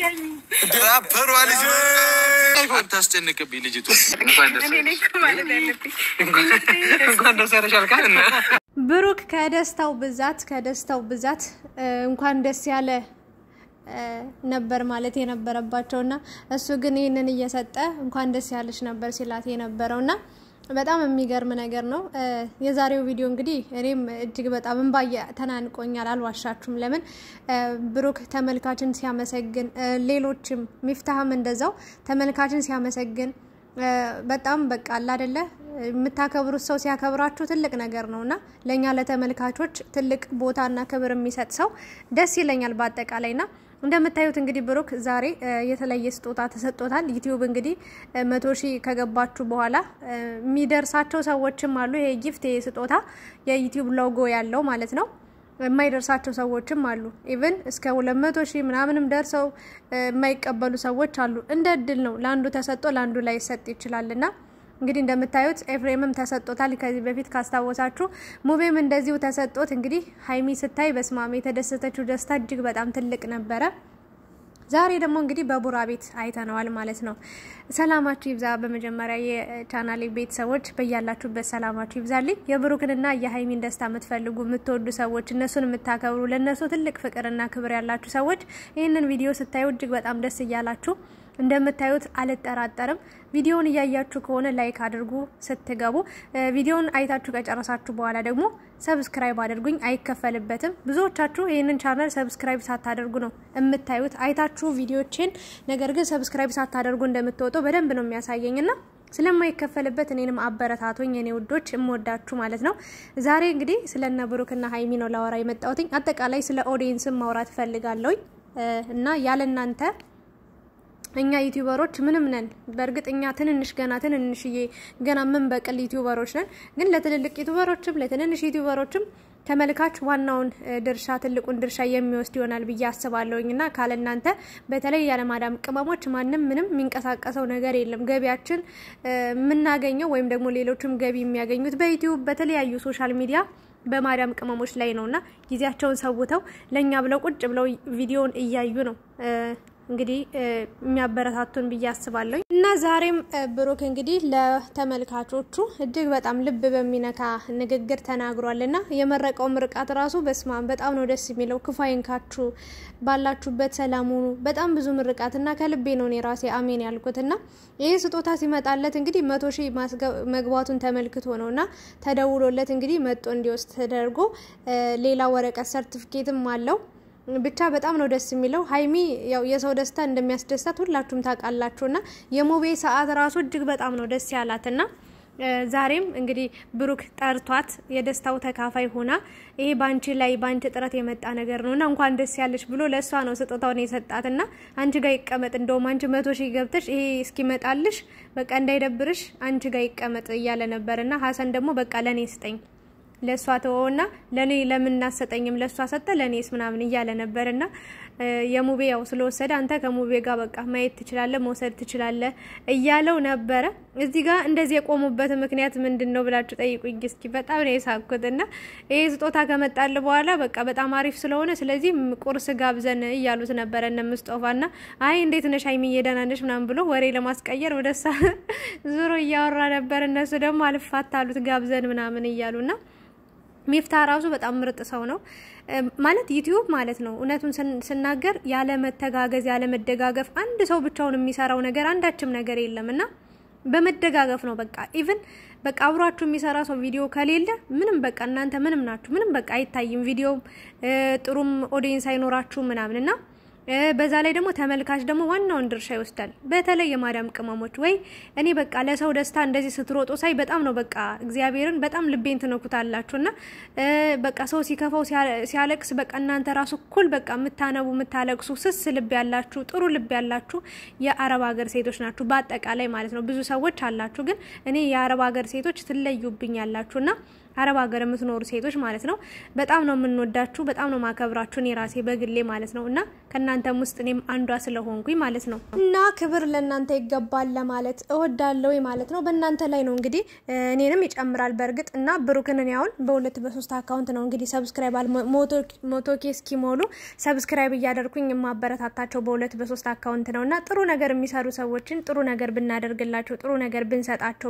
ራፐሯ ልጅ አታስጨንቅብኝ ልጅቱ። እንኳን ደስ ያለሽ አልካል እና ብሩክ ከደስታው ብዛት ከደስታው ብዛት እንኳን ደስ ያለ ነበር ማለት የነበረባቸው እና እሱ ግን ይህንን እየሰጠ እንኳን ደስ ያለች ነበር ሲላት የነበረው እና በጣም የሚገርም ነገር ነው። የዛሬው ቪዲዮ እንግዲህ እኔም እጅግ በጣም እንባየ ተናንቆኛል፣ አልዋሻችሁም። ለምን ብሩክ ተመልካችን ሲያመሰግን፣ ሌሎችም ሚፍታህም እንደዛው ተመልካችን ሲያመሰግን በጣም በቃ አለ አይደለ የምታከብሩት ሰው ሲያከብራችሁ ትልቅ ነገር ነው እና ለእኛ ለተመልካቾች ትልቅ ቦታና ክብር የሚሰጥ ሰው ደስ ይለኛል በአጠቃላይ ና እንደምታዩት እንግዲህ ብሩክ ዛሬ የተለየ ስጦታ ተሰጥቶታል። ዩቲዩብ እንግዲህ መቶ ሺህ ከገባችሁ በኋላ የሚደርሳቸው ሰዎችም አሉ። ይሄ ጊፍት ይሄ ስጦታ የዩቲዩብ ሎጎ ያለው ማለት ነው። የማይደርሳቸው ሰዎችም አሉ። ኢቭን እስከ ሁለት መቶ ሺህ ምናምንም ደርሰው የማይቀበሉ ሰዎች አሉ። እንደ እድል ነው። ለአንዱ ተሰጥቶ ለአንዱ ላይ ይሰጥ ይችላል እና እንግዲህ እንደምታዩት ኤፍሬምም ተሰጥቶታል። ከዚህ በፊት ካስታወሳችሁ ሙቤም እንደዚሁ ተሰጥቶት እንግዲህ ሀይሚ ስታይ በስማም የተደሰተችው ደስታ እጅግ በጣም ትልቅ ነበረ። ዛሬ ደግሞ እንግዲህ በቡራ ቤት አይተነዋል ማለት ነው። ሰላማችሁ ይብዛ። በመጀመሪያ የቻናሌ ቤተሰቦች በያላችሁበት ሰላማችሁ ይብዛልኝ። የብሩክንና የሀይሚን ደስታ የምትፈልጉ የምትወዱ ሰዎች፣ እነሱን የምታከብሩ፣ ለእነሱ ትልቅ ፍቅርና ክብር ያላችሁ ሰዎች ይህንን ቪዲዮ ስታዩ እጅግ በጣም ደስ እያላችሁ እንደምታዩት አልጠራጠርም። ቪዲዮውን እያያችሁ ከሆነ ላይክ አድርጉ ስትገቡ። ቪዲዮውን አይታችሁ ከጨረሳችሁ በኋላ ደግሞ ሰብስክራይብ አድርጉኝ፣ አይከፈልበትም። ብዙዎቻችሁ ይህንን ቻናል ሰብስክራይብ ሳታደርጉ ነው የምታዩት። አይታችሁ ቪዲዮችን ነገር ግን ሰብስክራይብ ሳታደርጉ እንደምትወጡ በደንብ ነው የሚያሳየኝና ስለማይከፈልበት እኔንም አበረታቶኝ የኔ ውዶች እምወዳችሁ ማለት ነው። ዛሬ እንግዲህ ስለነ ብሩክና ሀይሚ ነው ላወራ የመጣሁትኝ። አጠቃላይ ስለ ኦዲየንስም ማውራት እፈልጋለሁኝ እና ያለ እናንተ እኛ ዩቲዩበሮች ምንም ነን። በእርግጥ እኛ ትንንሽ ገና ትንንሽዬ ገና ምን በቅል ዩቲዩበሮች ነን። ግን ለትልልቅ ዩቲዩበሮችም ለትንንሽ ዩቲዩበሮችም ተመልካች ዋናውን ድርሻ ትልቁን ድርሻ የሚወስድ ይሆናል ብዬ አስባለሁኝ እና ካለ እናንተ በተለይ ያለማዳም ቅመሞች ማንም ምንም የሚንቀሳቀሰው ነገር የለም። ገቢያችን የምናገኘው ወይም ደግሞ ሌሎችም ገቢ የሚያገኙት በዩቲዩብ በተለያዩ ሶሻል ሚዲያ በማዳም ቅመሞች ላይ ነውና ጊዜያቸውን ሰውተው ለእኛ ብለው ቁጭ ብለው ቪዲዮውን እያዩ ነው እንግዲህ የሚያበረታቱን ብዬ አስባለሁ እና ዛሬም ብሩክ እንግዲህ ለተመልካቾቹ እጅግ በጣም ልብ በሚነካ ንግግር ተናግሯል እና የመረቀው ምርቃት ራሱ በስማም በጣም ነው ደስ የሚለው። ክፉ አይንካችሁ፣ ባላችሁበት ሰላም ሁኑ። በጣም ብዙ ምርቃት እና ከልቤ ነው እኔ ራሴ አሜን ያልኩት እና ይህ ስጦታ ሲመጣለት እንግዲህ መቶ ሺህ መግባቱን ተመልክቶ ነው እና ተደውሎለት እንግዲህ መጦ እንዲወስድ ተደርጎ ሌላ ወረቀት ሰርቲፊኬትም አለው። ብቻ በጣም ነው ደስ የሚለው። ሀይሚ ያው የሰው ደስታ እንደሚያስደስታት ሁላችሁም ታውቃላችሁና የሙቤ ሰዓት ራሱ እጅግ በጣም ነው ደስ ያላትና ዛሬም እንግዲህ ብሩክ ጠርቷት የደስታው ተካፋይ ሆና ይሄ ባንቺ ላይ ባንቺ ጥረት የመጣ ነገር ነውና እንኳን ደስ ያለሽ ብሎ ለእሷ ነው ስጦታውን የሰጣትና አንቺ ጋር ይቀመጥ፣ እንደውም አንቺ መቶ ሺህ ገብተሽ ይሄ እስኪመጣልሽ በቃ እንዳይደብርሽ አንቺ ጋር ይቀመጥ እያለ ነበርና ሀሰን ደግሞ በቃ ለእኔ ስጠኝ ለእሷ ተወውና ለእኔ ለምን እናሰጠኝም ለእሷ ሰጠ ለእኔስ ምናምን እያለ ነበርና የሙቤ ያው ስለወሰደ አንተ ከሙቤ ጋር በቃ ማየት ትችላለህ መውሰድ ትችላለህ እያለው ነበረ። እዚህ ጋር እንደዚህ የቆሙበት ምክንያት ምንድን ነው ብላችሁ ጠይቁኝ እስኪ። በጣም ነው የሳኩትና ይሄ ስጦታ ከመጣል በኋላ በቃ በጣም አሪፍ ስለሆነ ስለዚህ ቁርስ ጋብዘን እያሉት ነበረ እነ ምስጦፋና አይ እንዴት ነሽ ሀይሚዬ ደህና ነሽ ምናምን ብሎ ወሬ ለማስቀየር ወደሳ ዙሮ እያወራ ነበር። እነሱ ደግሞ አልፋታ አሉት ጋብዘን ምናምን እያሉና ሚፍታ ራሱ በጣም ምርጥ ሰው ነው ማለት ዩቲዩብ ማለት ነው። እውነቱን ስናገር ያለ መተጋገዝ ያለ መደጋገፍ አንድ ሰው ብቻውን የሚሰራው ነገር አንዳችም ነገር የለም እና በመደጋገፍ ነው በቃ ኢቭን በቃ አብሯችሁ የሚሰራ ሰው ቪዲዮ ከሌለ ምንም በቃ እናንተ ምንም ናችሁ፣ ምንም በቃ አይታይም። ቪዲዮም ጥሩም ኦዲየንስ አይኖራችሁ ምናምን እና በዛ ላይ ደግሞ ተመልካች ደግሞ ዋናውን ድርሻ ይወስዳል። በተለይ የማዳም ቅመሞች ወይ እኔ በቃ ለሰው ደስታ እንደዚህ ስትሮጡ ሳይ በጣም ነው በቃ እግዚአብሔርን በጣም ልቤን ትነኩታላችሁ እና በቃ ሰው ሲከፋው ሲያለቅስ በቃ እናንተ ራሱ እኩል በቃ የምታነቡ የምታለቅሱ ስስ ልብ ያላችሁ ጥሩ ልብ ያላችሁ የአረብ ሀገር ሴቶች ናችሁ። በአጠቃላይ ማለት ነው ብዙ ሰዎች አላችሁ፣ ግን እኔ የአረብ ሀገር ሴቶች ትለዩብኝ ያላችሁ እና አረብ ሀገር የምትኖሩ ሴቶች ማለት ነው። በጣም ነው የምንወዳችሁ፣ በጣም ነው ማከብራችሁ፣ እኔ ራሴ በግሌ ማለት ነው እና ከእናንተም ውስጥ እኔም አንዷ ስለሆንኩኝ ማለት ነው እና ክብር ለእናንተ ይገባል ለማለት እወዳለሁ ማለት ነው። በእናንተ ላይ ነው እንግዲህ እኔንም ይጨምራል በእርግጥ እና ብሩክን እኔ አሁን በሁለት በሶስት አካውንት ነው እንግዲህ ሰብስክራይብ አል ሞቶ ኬ እስኪሞሉ ሰብስክራይብ እያደርኩኝ የማበረታታቸው በሁለት በሶስት አካውንት ነው እና ጥሩ ነገር የሚሰሩ ሰዎችን ጥሩ ነገር ብናደርግላቸው ጥሩ ነገር ብንሰጣቸው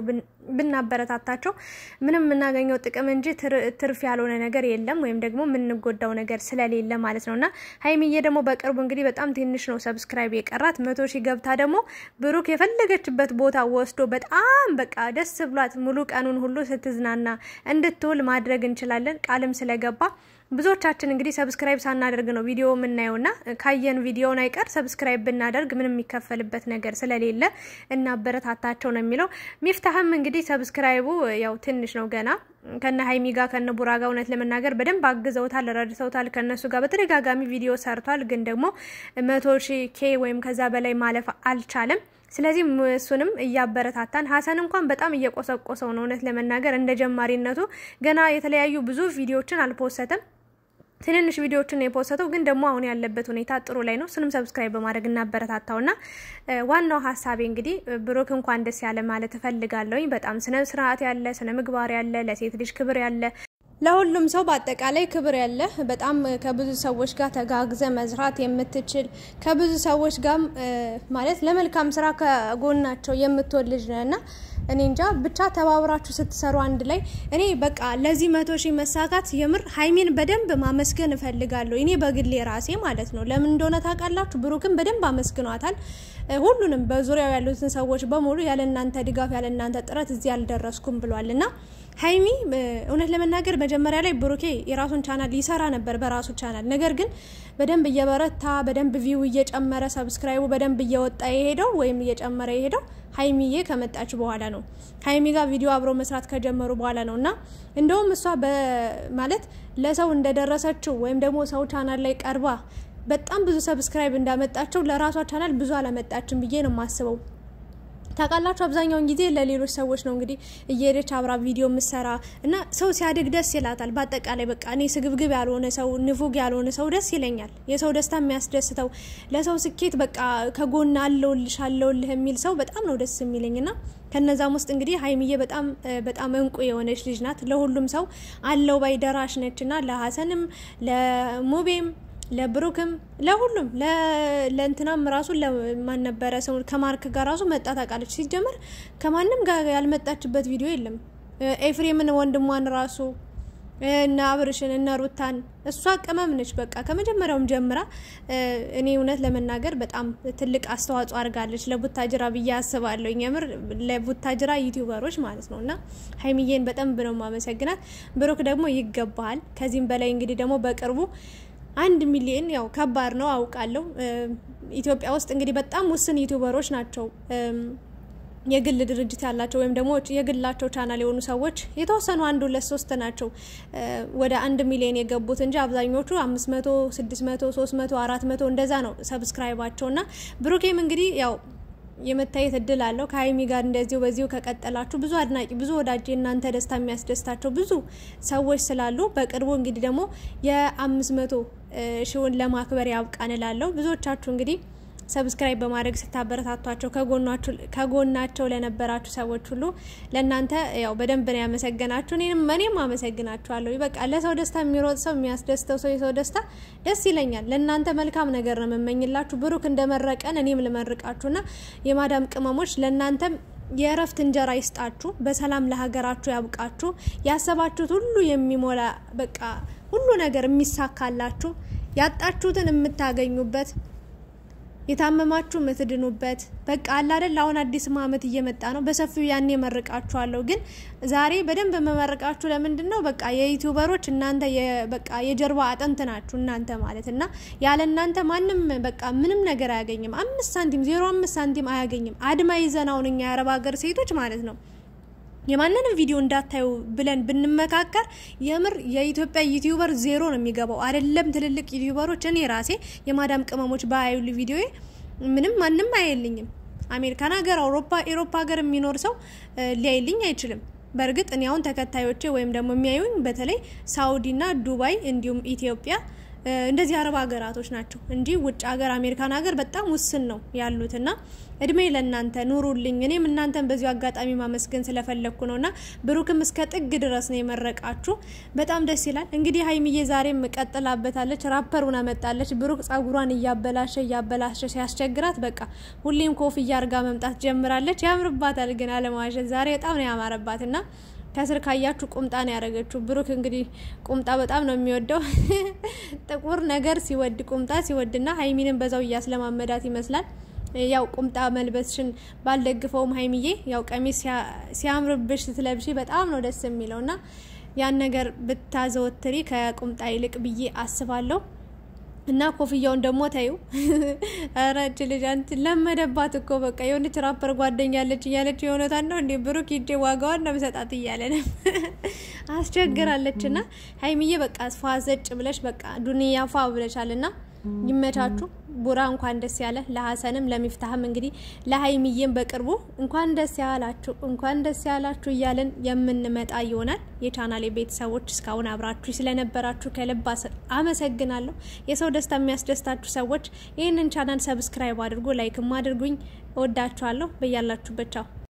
ብናበረታታቸው ምንም የምናገኘው ጥቅም እንጂ ትርፍ ያልሆነ ነገር የለም፣ ወይም ደግሞ የምንጎዳው ነገር ስለሌለ ማለት ነው እና ሀይሚዬ ደግሞ በቅርቡ እንግዲህ በጣም ትንሽ ነው ሰብስክራይብ የቀራት መቶ ሺህ ገብታ ደግሞ ብሩክ የፈለገችበት ቦታ ወስዶ በጣም በቃ ደስ ብሏት ሙሉ ቀኑን ሁሉ ስትዝናና እንድትውል ማድረግ እንችላለን ቃልም ስለገባ ብዙዎቻችን እንግዲህ ሰብስክራይብ ሳናደርግ ነው ቪዲዮ የምናየውና ካየን ቪዲዮውን አይቀር ሰብስክራይብ ብናደርግ ምንም የሚከፈልበት ነገር ስለሌለ እናበረታታቸው ነው የሚለው። ሚፍታህም እንግዲህ ሰብስክራይቡ ያው ትንሽ ነው ገና ከነ ሀይሚ ጋር ከነ ቡራ ጋር እውነት ለመናገር በደንብ አግዘውታል፣ ረድተውታል። ከነሱ ጋር በተደጋጋሚ ቪዲዮ ሰርቷል። ግን ደግሞ መቶ ሺ ኬ ወይም ከዛ በላይ ማለፍ አልቻለም። ስለዚህ እሱንም እያበረታታን ሀሰን እንኳን በጣም እየቆሰቆሰው ነው እውነት ለመናገር እንደ ጀማሪነቱ ገና የተለያዩ ብዙ ቪዲዮችን አልፖሰተም ትንንሽ ቪዲዮዎችን የፖስተው ግን ደግሞ አሁን ያለበት ሁኔታ ጥሩ ላይ ነው። እሱንም ሰብስክራይብ በማድረግ እናበረታታውና ዋናው ሀሳቤ እንግዲህ ብሩክ እንኳን ደስ ያለ ማለት እፈልጋለሁኝ። በጣም ስነ ስርዓት ያለ ስነ ምግባር ያለ ለሴት ልጅ ክብር ያለ ለሁሉም ሰው በአጠቃላይ ክብር ያለ በጣም ከብዙ ሰዎች ጋር ተጋግዘ መስራት የምትችል ከብዙ ሰዎች ጋር ማለት ለመልካም ስራ ከጎናቸው የምትወድ ልጅ ነህ እና እኔ እንጃ ብቻ ተባብራችሁ ስትሰሩ አንድ ላይ እኔ በቃ ለዚህ መቶ ሺህ መሳካት የምር ሀይሚን በደንብ ማመስገን እፈልጋለሁ። እኔ በግሌ ራሴ ማለት ነው። ለምን እንደሆነ ታውቃላችሁ? ብሩክን በደንብ አመስግኗታል። ሁሉንም በዙሪያው ያሉትን ሰዎች በሙሉ ያለ እናንተ ድጋፍ ያለ እናንተ ጥረት እዚህ አልደረስኩም ብሏል እና ሀይሚ እውነት ለመናገር መጀመሪያ ላይ ብሩኬ የራሱን ቻናል ይሰራ ነበር በራሱ ቻናል። ነገር ግን በደንብ እየበረታ በደንብ ቪው እየጨመረ ሰብስክራይቡ በደንብ እየወጣ የሄደው ወይም እየጨመረ የሄደው ሀይሚዬ ከመጣች በኋላ ነው። ሀይሚ ጋር ቪዲዮ አብሮ መስራት ከጀመሩ በኋላ ነው እና እንደውም እሷ ማለት ለሰው እንደደረሰችው ወይም ደግሞ ሰው ቻናል ላይ ቀርባ በጣም ብዙ ሰብስክራይብ እንዳመጣቸው ለራሷ ቻናል ብዙ አላመጣችም ብዬ ነው የማስበው። ታውቃላችሁ አብዛኛውን ጊዜ ለሌሎች ሰዎች ነው እንግዲህ እየሄደች አብራ ቪዲዮ የምሰራ እና ሰው ሲያድግ ደስ ይላታል። በአጠቃላይ በቃ እኔ ስግብግብ ያልሆነ ሰው ንፉግ ያልሆነ ሰው ደስ ይለኛል። የሰው ደስታ የሚያስደስተው ለሰው ስኬት በቃ ከጎን አለውልሽ አለውልህ የሚል ሰው በጣም ነው ደስ የሚለኝ ና ከነዛም ውስጥ እንግዲህ ሀይሚዬ በጣም በጣም እንቁ የሆነች ልጅ ናት። ለሁሉም ሰው አለው ባይ ደራሽ ነች ና ለሀሰንም ለሙቤም ለብሩክም ለሁሉም ለእንትናም ራሱ ለማን ነበረ ሰው ከማርክ ጋር ራሱ መጣ ታውቃለች። ሲጀመር ከማንም ጋር ያልመጣችበት ቪዲዮ የለም። ኤፍሬምን ወንድሟን ራሱ እነ አብርሽን እነ ሩታን እሷ ቅመም ነች። በቃ ከመጀመሪያውም ጀምራ እኔ እውነት ለመናገር በጣም ትልቅ አስተዋጽኦ አድርጋለች ለቡታጅራ ብዬ አስባለሁ። የምር ለቡታጅራ ዩቲዩበሮች ማለት ነው እና ሀይሚዬን በጣም ነው ማመሰግናት። ብሩክ ደግሞ ይገባሃል። ከዚህም በላይ እንግዲህ ደግሞ በቅርቡ አንድ ሚሊዮን ያው ከባድ ነው አውቃለሁ። ኢትዮጵያ ውስጥ እንግዲህ በጣም ውስን ዩቲዩበሮች ናቸው የግል ድርጅት ያላቸው ወይም ደግሞ የግላቸው ቻናል የሆኑ ሰዎች የተወሰኑ አንድ ሁለት ሶስት ናቸው ወደ አንድ ሚሊዮን የገቡት እንጂ አብዛኞቹ አምስት መቶ ስድስት መቶ ሶስት መቶ አራት መቶ እንደዛ ነው ሰብስክራይባቸው እና ብሩኬም እንግዲህ ያው የመታየት እድል አለው ከሀይሚ ጋር እንደዚሁ በዚሁ ከቀጠላችሁ ብዙ አድናቂ ብዙ ወዳጅ እናንተ ደስታ የሚያስደስታቸው ብዙ ሰዎች ስላሉ በቅርቡ እንግዲህ ደግሞ የአምስት መቶ ሺውን ለማክበር ያብቃን እላለሁ። ብዙዎቻችሁ እንግዲህ ሰብስክራይብ በማድረግ ስታበረታቷቸው ከጎናቸው ለነበራችሁ ሰዎች ሁሉ ለእናንተ ያው በደንብ ነው ያመሰገናችሁ። እኔም እኔም አመሰግናችኋለሁ። በቃ ለሰው ደስታ የሚሮጥ ሰው የሚያስደስተው ሰው የሰው ደስታ ደስ ይለኛል። ለእናንተ መልካም ነገር ነው የምመኝላችሁ። ብሩክ እንደመረቀን እኔም ልመርቃችሁና የማዳም ቅመሞች ለእናንተም የእረፍት እንጀራ ይስጣችሁ። በሰላም ለሀገራችሁ ያብቃችሁ። ያሰባችሁት ሁሉ የሚሞላ በቃ ሁሉ ነገር የሚሳካላችሁ ያጣችሁትን የምታገኙበት የታመማችሁ የምትድኑበት በቃ አለ አይደል። አሁን አዲስ ዓመት እየመጣ ነው። በሰፊው ያኔ መርቃችኋለሁ። ግን ዛሬ በደንብ መመረቃችሁ ለምንድን ነው? በቃ የዩቲዩበሮች እናንተ በቃ የጀርባ አጥንት ናችሁ እናንተ ማለት እና ያለ እናንተ ማንም በቃ ምንም ነገር አያገኝም። አምስት ሳንቲም ዜሮ አምስት ሳንቲም አያገኝም። አድማ ይዘን አሁን እኛ የአረብ ሀገር ሴቶች ማለት ነው የማንንም ቪዲዮ እንዳታዩ ብለን ብንመካከር የምር የኢትዮጵያ ዩቲዩበር ዜሮ ነው የሚገባው። አይደለም ትልልቅ ዩቲዩበሮች እኔ ራሴ የማዳም ቅመሞች በአዩል ቪዲዮ ምንም ማንም አየልኝም። አሜሪካን ሀገር፣ አውሮፓ፣ ኤሮፓ ሀገር የሚኖር ሰው ሊያይልኝ አይችልም። በእርግጥ እኔ አሁን ተከታዮቼ ወይም ደግሞ የሚያዩኝ በተለይ ሳኡዲና ዱባይ እንዲሁም ኢትዮጵያ እንደዚህ አረብ ሀገራቶች ናቸው እንጂ ውጭ ሀገር አሜሪካን ሀገር በጣም ውስን ነው ያሉትና እድሜ ለእናንተ ኑሩልኝ። እኔም እናንተን በዚሁ አጋጣሚ ማመስገን ስለፈለግኩ ነው እና ብሩክም እስከ ጥግ ድረስ ነው የመረቃችሁ። በጣም ደስ ይላል። እንግዲህ ሀይሚዬ ዛሬም ቀጥላበታለች፣ ራፐር ሆና መጣለች። ብሩክ ጸጉሯን እያበላሸ እያበላሸ ሲያስቸግራት በቃ ሁሌም ኮፍያ አርጋ መምጣት ጀምራለች። ያምርባታል ግን አለማዋሸት ዛሬ በጣም ነው ያማረባት እና ከስር ካያችሁ ቁምጣ ነው ያደረገችው። ብሩክ እንግዲህ ቁምጣ በጣም ነው የሚወደው ጥቁር ነገር ሲወድ ቁምጣ ሲወድና ሀይሚንን በዛው እያስለማመዳት ይመስላል። ያው ቁምጣ መልበስሽን ባልደግፈውም ሀይሚዬ ያው ቀሚስ ሲያምርብሽ ስትለብሺ በጣም ነው ደስ የሚለው እና ያን ነገር ብታዘወትሪ ከቁምጣ ይልቅ ብዬ አስባለሁ። እና ኮፍያውን ደግሞ ታዩ ረች ልጅ አንቺ ለመደባት እኮ በቃ የሆነች ራፐር ጓደኛ ያለች እያለች የሆነታን ነው እንዴ ብሩክ ሂጄ ዋጋዋን ነው ምሰጣት እያለ ነው አስቸግራለች። እና ሀይሚዬ በቃ ፏ ዘጭ ብለሽ በቃ ዱንያ ፏ ብለሻል። እና ይመቻችሁ። ቡራ እንኳን ደስ ያለ፣ ለሀሰንም ለሚፍታህም እንግዲህ ለሀይሚዬም በቅርቡ እንኳን ደስ ያላችሁ እንኳን ደስ ያላችሁ እያለን የምንመጣ ይሆናል። የቻናሌ ቤተሰቦች እስካሁን አብራችሁ ስለነበራችሁ ከልብ አመሰግናለሁ። የሰው ደስታ የሚያስደስታችሁ ሰዎች ይህንን ቻናል ሰብስክራይብ አድርጉ፣ ላይክም አድርጉኝ። እወዳችኋለሁ። በያላችሁበት ቻው